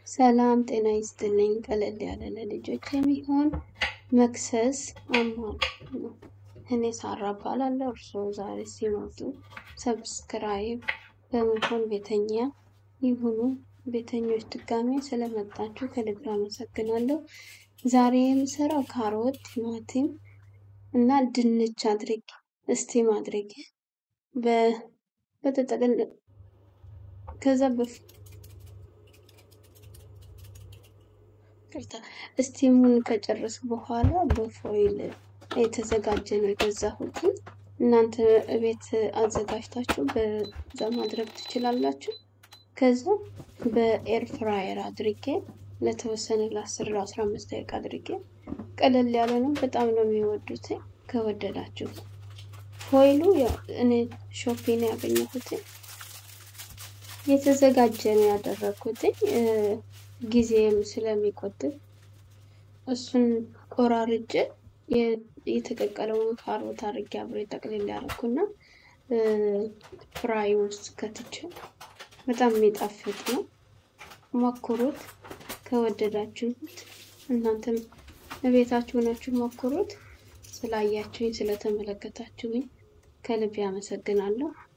ሰላም ጤና ይስጥልኝ። ቀለል ያለ ለልጆች የሚሆን መክሰስ አማር ነው። እኔ ሳራ እባላለሁ። እርስዎ ዛሬ ሲመጡ ሰብስክራይብ በመሆን ቤተኛ ይሁኑ። ቤተኞች ድጋሜ ስለመጣችሁ ከልብ አመሰግናለሁ። ዛሬ የምሰራው ካሮት፣ ቲማቲም እና ድንች አድርጌ እስቲም አድርጌ በተጠቅል ከዛ በፍ እስቲሙን ከጨረስ በኋላ በፎይል የተዘጋጀ ነው የገዛሁት። እናንተ ቤት አዘጋጅታችሁ በዛ ማድረግ ትችላላችሁ። ከዛ በኤር ፍራየር አድርጌ ለተወሰነ ለአስር ለአስራ አምስት ደቂቃ አድርጌ ቀለል ያለ ነው። በጣም ነው የሚወዱት ከወደዳችሁ። ፎይሉ እኔ ሾፒን ያገኘሁት የተዘጋጀ ነው ያደረግኩት ጊዜም ስለሚቆጥብ እሱን ቆራርጬ የተቀቀለውን ካሮት አድርጌ አብሬ ጠቅልል ያደረኩና ፍራይ ውስጥ ከትቼ በጣም የሚጣፍጥ ነው። ሞክሩት ከወደዳችሁት። እናንተም ቤታችሁ ሆናችሁ ሞክሩት። ስላያችሁኝ ስለተመለከታችሁኝ ከልብ ያመሰግናለሁ።